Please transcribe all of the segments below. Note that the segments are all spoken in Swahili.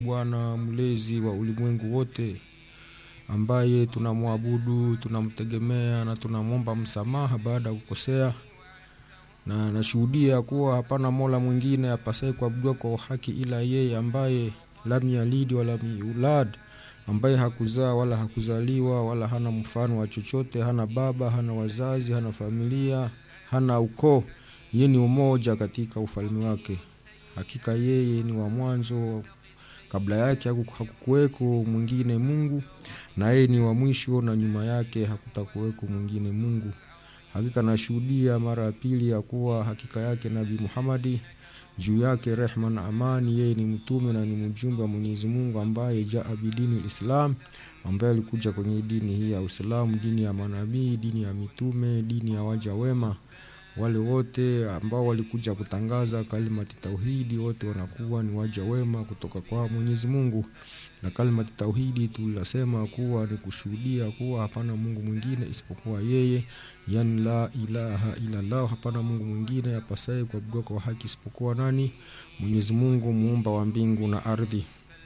Bwana mlezi wa ulimwengu wote, ambaye tunamwabudu, tunamtegemea na tunamwomba msamaha baada ya kukosea, na nashuhudia kuwa hapana mola mwingine apasaye kuabudiwa kwa haki ila yeye, ambaye lam yalidi wala yulad, ambaye hakuzaa wala hakuzaliwa wala hana mfano wa chochote, hana baba, hana wazazi, hana familia, hana ukoo. Yeye ni umoja katika ufalme wake. Hakika yeye ni wa mwanzo, kabla yake hakukuweko mwingine Mungu, na yeye ni wa mwisho, na nyuma yake hakutakuweko mwingine Mungu. Hakika nashuhudia mara ya pili ya kuwa hakika yake Nabii Muhammadi juu yake rehma na amani, yeye ni mtume na ni mjumbe wa Mwenyezi Mungu ambaye jaa bidini lislam, ambaye alikuja kwenye dini hii ya Uislamu, dini ya manabii, dini ya mitume, dini ya waja wema wale wote ambao walikuja kutangaza kalimati tauhidi, wote wanakuwa ni waja wema kutoka kwa Mwenyezi Mungu. Na kalimati tauhidi tulisema kuwa ni kushuhudia kuwa hapana Mungu mwingine isipokuwa yeye, yani la ilaha illa Allah, hapana Mungu mwingine apasaye kuabudiwa kwa haki isipokuwa nani? Mwenyezi Mungu muumba wa mbingu na ardhi.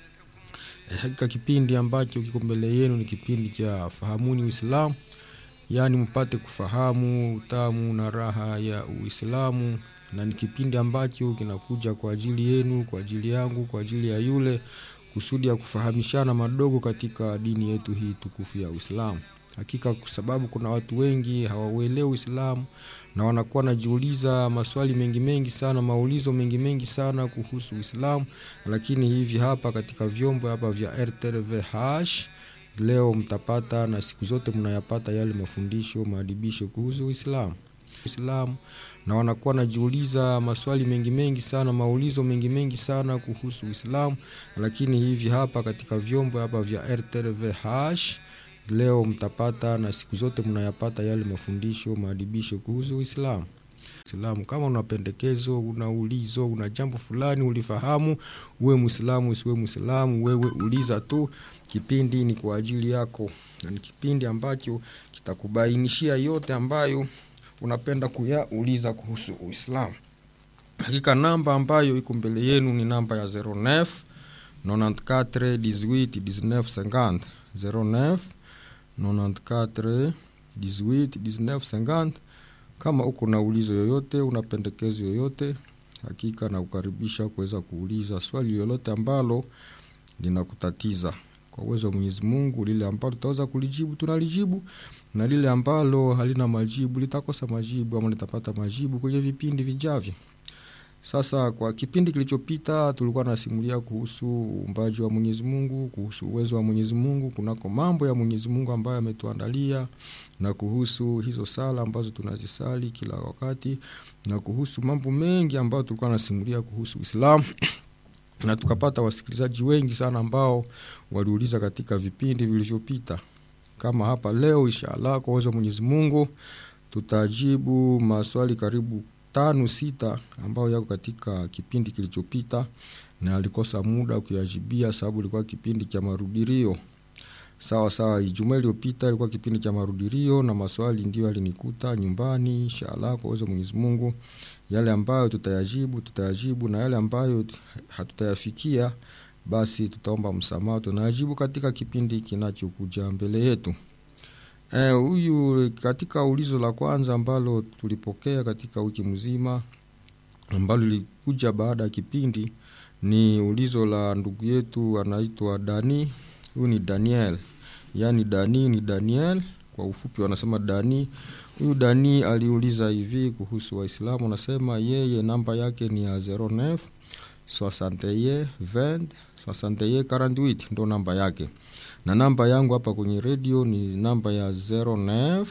E, hakika kipindi ambacho kiko mbele yenu ni kipindi cha fahamuni Uislamu yaani mpate kufahamu utamu na raha ya Uislamu, na ni kipindi ambacho kinakuja kwa ajili yenu, kwa ajili yangu, kwa ajili ya yule, kusudi ya kufahamishana madogo katika dini yetu hii tukufu ya Uislamu. Hakika kwa sababu kuna watu wengi hawauelewi Uislamu na wanakuwa wanajiuliza maswali mengi mengi sana, maulizo mengi mengi sana kuhusu Uislamu, lakini hivi hapa katika vyombo hapa vya RTVH leo mtapata na siku zote mnayapata yale mafundisho maadibisho kuhusu Uislamu Uislamu, na wanakuwa wanajiuliza maswali mengi mengi sana maulizo mengi mengi sana kuhusu Uislamu, lakini hivi hapa katika vyombo hapa vya RTVH leo mtapata na siku zote mnayapata yale mafundisho maadibisho kuhusu Uislamu Uislamu. Kama una pendekezo, una ulizo, una jambo fulani ulifahamu, uwe Muislamu usiwe Muislamu, wewe uliza tu. Kipindi ni kwa ajili yako, na ni kipindi ambacho kitakubainishia yote ambayo unapenda kuyauliza kuhusu Uislamu. Hakika namba ambayo iko mbele yenu ni namba ya 09 94 18 19 50 09 94 18 19 50 kama uko na ulizo yoyote, una pendekezo yoyote, hakika na kukaribisha kuweza kuuliza swali lolote ambalo linakutatiza. Kwa uwezo wa Mwenyezi Mungu, lile ambalo tutaweza kulijibu tunalijibu, na lile ambalo halina majibu litakosa majibu ama litapata majibu kwenye vipindi vijavyo. Sasa kwa kipindi kilichopita tulikuwa nasimulia kuhusu uumbaji wa Mwenyezi Mungu, kuhusu uwezo wa Mwenyezi Mungu, kunako mambo ya Mwenyezi Mungu ambayo ametuandalia na kuhusu hizo sala ambazo tunazisali kila wakati na kuhusu mambo mengi ambayo tulikuwa nasimulia kuhusu Uislamu na tukapata wasikilizaji wengi sana ambao waliuliza katika vipindi vilivyopita. Kama hapa leo, inshallah, kwa uwezo wa Mwenyezi Mungu tutajibu maswali karibu tano sita ambayo yako katika kipindi kilichopita, na alikosa muda kuyajibia sababu ilikuwa kipindi cha marudirio. Sawa sawa, Ijumaa iliyopita ilikuwa kipindi cha marudirio na maswali ndio yalinikuta nyumbani. Inshallah, kwa uwezo wa Mwenyezi Mungu, yale ambayo tutayajibu tutayajibu, na yale ambayo hatutayafikia basi tutaomba msamaha, tunayajibu katika kipindi kinachokuja mbele yetu. Huyu e, katika ulizo la kwanza ambalo tulipokea katika wiki mzima ambalo lilikuja baada ya kipindi ni ulizo la ndugu yetu anaitwa Dani. Huyu ni Daniel, yaani Dani ni Daniel kwa ufupi wanasema Dani. Huyu Dani aliuliza hivi kuhusu Waislamu, anasema yeye namba yake ni ya 09 61 20 61 48 ndo namba yake na namba yangu hapa kwenye redio ni namba ya 09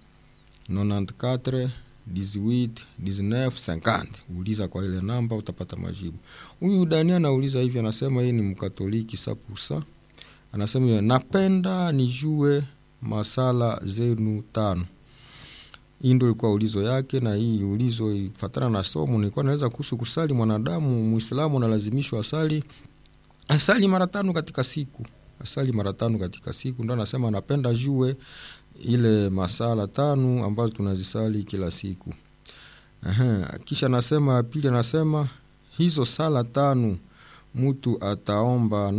94 18 19 50. Uliza kwa ile namba utapata majibu. Huyu Dani anauliza hivi, anasema yeye ni Mkatoliki sapusa, anasema napenda nijue masala zenu tano. Hii ndio ilikuwa ulizo yake, na hii ulizo ifatana na somo nilikuwa naweza kuhusu kusali. Mwanadamu Muislamu analazimishwa asali asali mara tano katika siku asali mara tano katika siku, ndo anasema anapenda jue ile masala tano ambazo tunazisali kila siku. Aha, kisha anasema pili, anasema hizo sala tano mtu ataomba